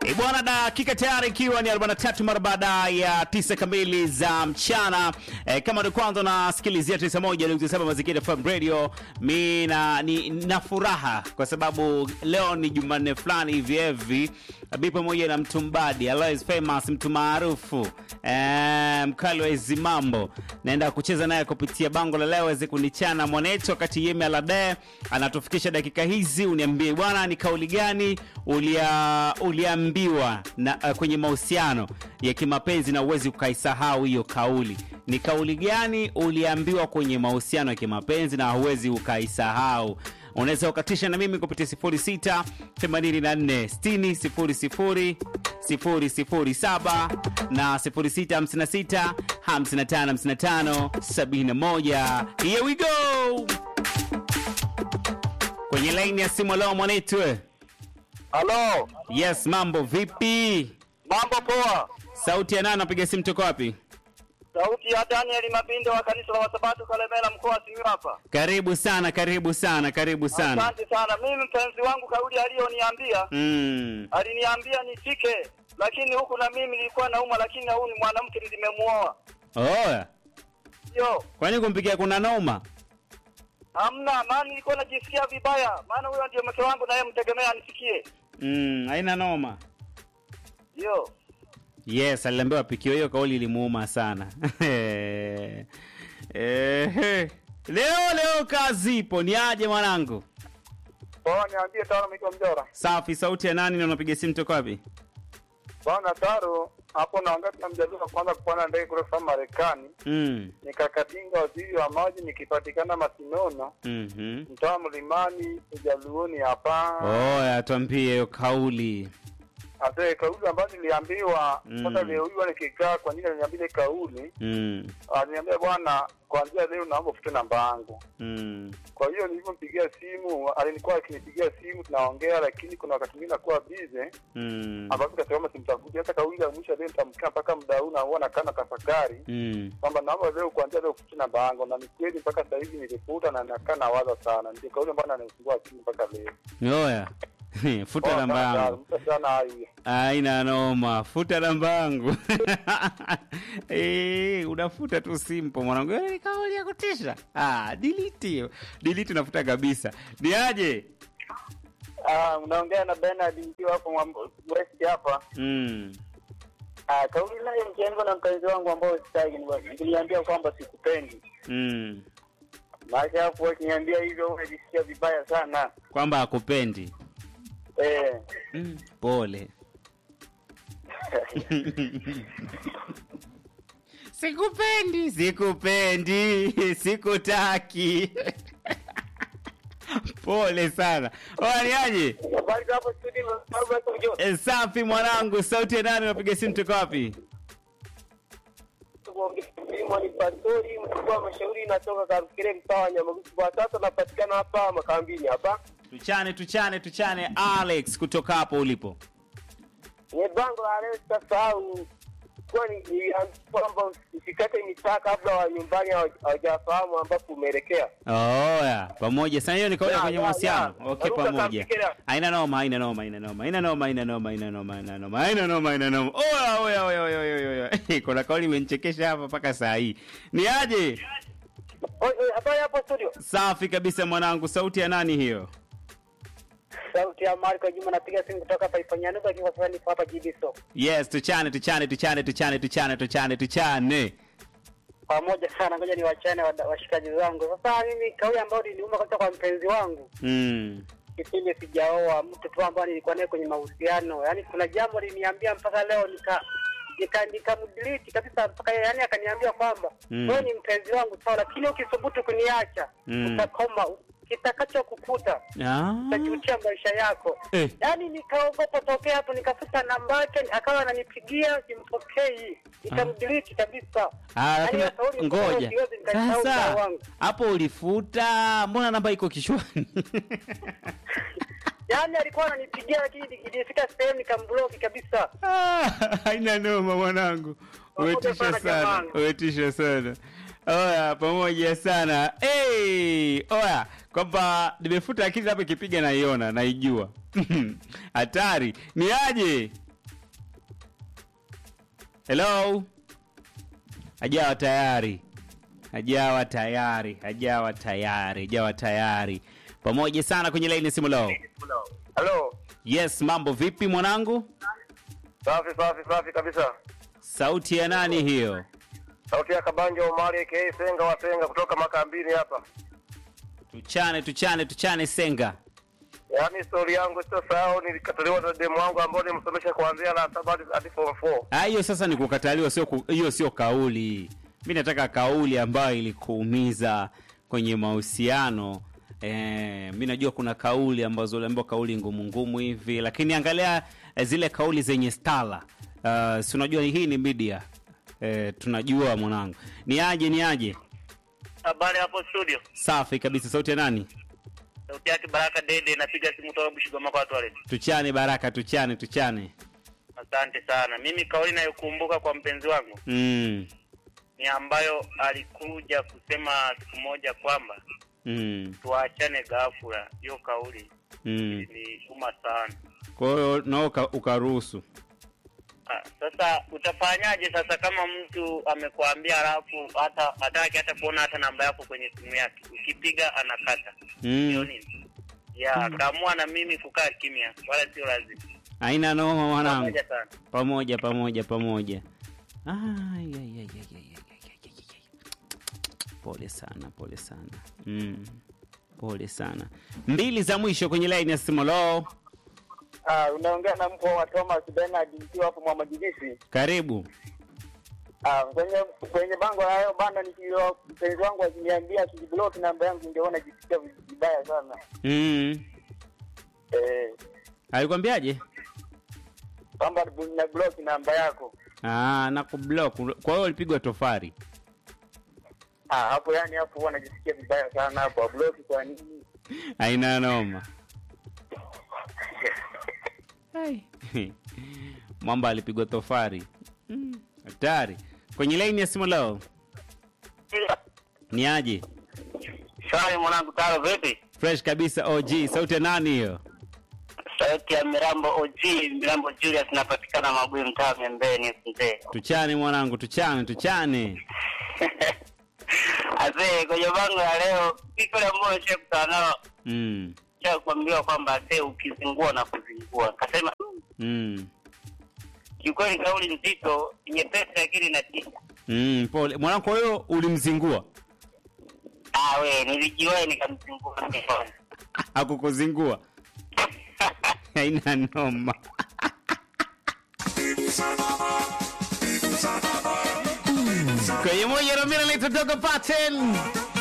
E bwana, dakika tayari ikiwa ni 43 mara baada ya tisa kamili za mchana. E, kama ndio kwanza unasikilizia 91.7 Mazingira FM Radio, mi na ni na furaha kwa sababu leo ni Jumanne fulani hivi hivi, mi pamoja na mtu mbadi Alois Famous, mtu maarufu e, mkali wa hizi mambo, naenda kucheza naye kupitia bango la leo aweze kunichana mwanetu, wakati Yemi Alade anatufikisha dakika hizi. Uniambie bwana, ni kauli gani ulia uliambiwa na uh, kwenye mahusiano ya kimapenzi na uwezi ukaisahau hiyo kauli? Ni kauli gani uliambiwa kwenye mahusiano ya kimapenzi na huwezi ukaisahau? Unaweza ukatisha na mimi kupitia 06 84 60 00 007 na 0656 55 55 71. Here we go kwenye laini ya simu. Leo mwanetu, Halo, yes, mambo vipi? mambo poa. Sauti ya nani? Napiga simu toka wapi? Sauti ya Daniel Mabindo wa kanisa la Wasabato Kalemela, mkoa wa Simiyu hapa. Karibu sana, karibu sana, karibu sana. Asante sana. Mimi mpenzi wangu kauli aliyoniambia, Mm. aliniambia nifike, lakini huku na mimi nilikuwa nauma, lakini na huyu ni mwanamke nilimemuoa. Oya, Yo, kwani kumpigia kuna noma? hamna maana, nilikuwa najisikia vibaya, maana huyo ndio mke wangu, naye mtegemea anifikie. Mm, haina noma. Yo, Yes, aliambiwa pikio hiyo, kauli ilimuuma sana. Ehe. Leo leo kazi ipo, ni aje mwanangu? poa, niambie Taro Miko Mjora. Safi, sauti ya nani na unapiga simu toka wapi? Bwana Taro, hapo naongea na mjadala wa kwanza kupanda ndege kutoka Marekani, Mm. nikakatinga waziri wa maji, nikipatikana Masinono Mhm. mtaa Mlimani Ujaluoni hapa. Oya, tuambie hiyo kauli. Ate kauli ambayo niliambiwa Mm. sasa leo hiyo nikikaa kwa nini aliniambia ile kauli? Mm. Aliniambia bwana, kuanzia leo naomba ufute namba yangu. Mm. Kwa hiyo nilipompigia simu, alikuwa akinipigia simu tunaongea, lakini kuna wakati mwingine nakuwa busy Mm. ambapo kasema simtafuti. Hata kauli ya mwisho leo nitamkaa mpaka muda huu na huwa nakaa na tafakari Mm. kwamba naomba leo kuanzia leo ufute namba yangu, na ni kweli mpaka sasa hivi nilifuta na nakaa nawaza sana. Ndio kauli ambayo ananisumbua akili mpaka leo. Oya. Futa Poa namba sana, yangu. mpe sana hayo. Aina noma, futa namba yangu. Eh, unafuta tu simple mwanangu. Eh, kauli ya kutisha. Ah, delete hiyo. Delete unafuta kabisa. Ni aje? Ah, unaongea na Bernard nikiwa hapo Mwambo- West hapa. Mm. Ah, kauli nayo mkianza na mpenzi wangu ambao sitaki niliambia kwamba sikupendi. Mm. Maana hapo wakiniambia hivyo unajisikia vibaya sana. Kwamba akupendi. Eh. Mm. Pole. Sikupendi, sikupendi, sikutaki. Pole sana. Oya, ni aje? Habari za hapo studio mambo yako jo. E, safi mwanangu, sauti ya nani? Unapiga simu toka wapi? Mlimo ni pastori mkuu wa mashauri natoka Karukire mtaa wa Nyamagusu. Kwa sasa napatikana hapa makambini hapa. Tuchane, tuchane, tuchane. Alex kutoka hapo ulipo. Ni bango la leo sitasahau kuwa ni ni- kwamba usikate mitaa kabla wa nyumbani hawa- hawajafahamu ambapo umeelekea. Oya, pamoja sana. Hiyo ni kauli Ya, kwenye ya, mahusiano. ya. Okay, Ruka pamoja. Kamfikira. Haina noma, haina noma, haina noma, haina noma, haina noma, haina noma, haina noma, haina noma, haina noma. Oya, oya, oya, oya, oya, oya, oya. Kuna kauli imenichekesha hapa mpaka saa hii. Ni aje? Oi, oi, Habari hapo studio. Safi kabisa mwanangu. Sauti ya nani hiyo? Sauti ya Marko Juma napiga simu kutoka hapa Ifanyanuka akiwa sasa nipo hapa Jibiso. Yes, tuchane, tuchane, tuchane, tuchane, tuchane, tuchane, tuchane. Pamoja sana ngoja ni wachane washikaji zangu. Sasa mimi kauli ambayo niliuma kutoka kwa mpenzi wangu Mm. kipindi sijaoa mtu tu ambaye nilikuwa naye kwenye mahusiano. Yaani kuna jambo liniambia mpaka leo nika nika nikamdelete kabisa mpaka yeye yani akaniambia kwamba Mm. wewe ni mpenzi wangu sawa, lakini ukisubutu kuniacha Mm. utakoma kitakacho kukuta Ah. utajutia maisha yako. Eh. Yaani nikaogopa tokea hapo, nikafuta namba yake, akawa ananipigia simpokei, nikamdelete kabisa. Ah, Yaani lakini hiyo kauli ngoja siwezi nikasahau moyo sasa, wangu. hapo ulifuta, mbona namba iko kichwani? Yaani alikuwa ananipigia lakini nilifika sehemu nikambloki kabisa. Ah, haina noma mwanangu, Pamoja umetisha sana sana, jamani. umetisha sana. Oya, pamoja sana. Hey, oya, kwamba nimefuta akili hapo, ikipiga naiona, naijua hatari. Ni aje? Hello, hajawa tayari, hajawa tayari, hajawa tayari, hajawa tayari. Pamoja sana kwenye laini ya simu leo. Halo. Yes, mambo vipi mwanangu? Safi safi safi kabisa. Sauti ya nani hiyo? Sauti ya Kabanja Omari aka Senga wa Senga kutoka Makambini hapa. Tuchane, tuchane, tuchane Senga. Yaani story yangu sio sahau nilikataliwa na demu wangu ambao nimsomesha kuanzia la saba hadi- hadi form 4. Ah, hiyo sasa ni kukataliwa, sio ku- hiyo sio kauli. Mi nataka kauli ambayo ilikuumiza kwenye mahusiano. Eh, mi najua kuna kauli ambazo uliambiwa kauli ngumu ngumu hivi, lakini angalia eh, zile kauli zenye stala. Uh, si unajua hii ni media. Eh, tunajua mwanangu. Ni aje ni aje? Habari hapo studio. Safi kabisa. Sauti ya nani? Sauti yake Baraka Dede, napiga simu toka Bushigoma kwa toilet. Tuchane Baraka, tuchane, tuchane. Asante sana. Mimi kauli nayokumbuka kwa mpenzi wangu Mm. ni ambayo alikuja kusema siku moja kwamba Mm. tuachane ghafla. Hiyo kauli Mm. ni uma sana. Kwa hiyo nao uka- ukaruhusu. Ah, sasa utafanyaje sasa kama mtu amekwambia alafu hata hataki hata kuona hata namba yako kwenye simu yake, ukipiga anakata hiyo Mm. nini? Ya kaamua na mimi kukaa kimya, wala sio lazima. Haina noma mwanangu. Pamoja sana. Pamoja pamoja pamoja. Ai, ai, ai, ai, ai, ai, ai, ai, ai, ai. Pole sana, pole sana. Mm. Pole sana. Mbili za mwisho kwenye line ya simu lo. Ah, unaongea na mkuu wa Thomas Bernard mkiwa hapo Mwamajigisi. Karibu. Ah, kwenye kwenye bango la hayo bana, nikio mpenzi wangu akiniambia akiblock namba yangu ningeona jisikia vibaya sana. Mm. Eh, Alikwambiaje? kwamba na block namba yako. Ah, na kublock. Kwa hiyo ulipigwa tofari. Ah, hapo yani hapo huwa najisikia vibaya sana hapo. Block kwa nini? Haina noma. Ai. Mwamba alipigwa tofari. Mm, Hatari. Kwenye line ya simu leo. Ni aje? Shwari mwanangu, taro vipi? Fresh kabisa OG. Sauti ya nani hiyo? Sauti ya Mirambo OG, Mirambo Julius, napatikana Mabuyu, mtaa Membeni mzee. Tuchane mwanangu, tuchane, tuchane. Azee, kwenye bango ya leo, iko ile ambayo nishakutana nao Mm. cha kuambiwa kwamba azee, ukizingua na kuzingua. Kasema "Mm, Mm. kiukweli kauli nzito, nyepesi lakini inatisha. Mm, pole. Mwanangu kwa hiyo ulimzingua? Ah, we nilijiwahi nikamzingua mikono. Hakukuzingua? Haina noma. Kwenye moja na mimi naitwa Dogo Paten.